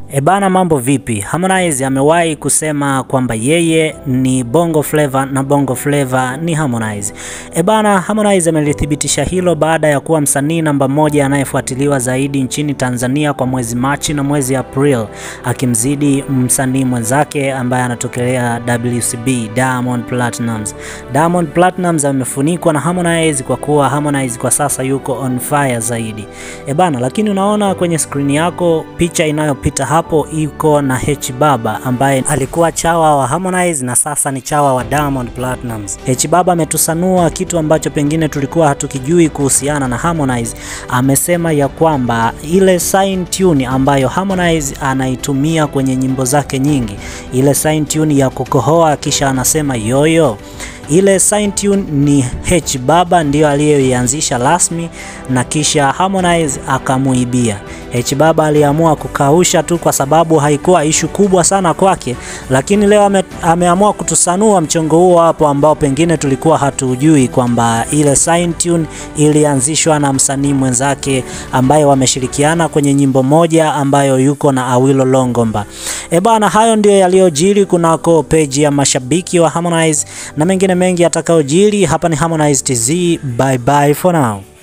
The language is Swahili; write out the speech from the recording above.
Ebana, mambo vipi? Harmonize amewahi kusema kwamba yeye ni Bongo Flava na Bongo Flava ni Harmonize. Ebana, Harmonize amelithibitisha hilo baada ya kuwa msanii namba moja anayefuatiliwa zaidi nchini Tanzania kwa mwezi Machi na mwezi April, akimzidi msanii mwenzake ambaye anatokelea WCB, Diamond Platnumz. Diamond Platnumz amefunikwa na Harmonize kwa kuwa Harmonize kwa sasa yuko on fire zaidi. Ebana, lakini unaona kwenye skrini yako picha inayopita hapo iko na H Baba ambaye alikuwa chawa wa Harmonize na sasa ni chawa wa Diamond Platnumz. H Baba ametusanua kitu ambacho pengine tulikuwa hatukijui kuhusiana na Harmonize. Amesema ya kwamba ile sign tune ambayo Harmonize anaitumia kwenye nyimbo zake nyingi, ile sign tune ya kukohoa kisha anasema yoyo ile sign tune ni H Baba ndiyo aliyoianzisha rasmi na kisha Harmonize akamuibia. H Baba aliamua kukausha tu kwa sababu haikuwa ishu kubwa sana kwake, lakini leo ame, ameamua kutusanua mchongo huo hapo ambao pengine tulikuwa hatujui kwamba ile sign tune ilianzishwa na msanii mwenzake ambaye wameshirikiana kwenye nyimbo moja ambayo yuko na Awilo Longomba. E bana, hayo ndio yaliyojiri kunako peji ya mashabiki wa Harmonize na mengine mengi yatakayojiri hapa. Ni Harmonize TZ, bye bye for now.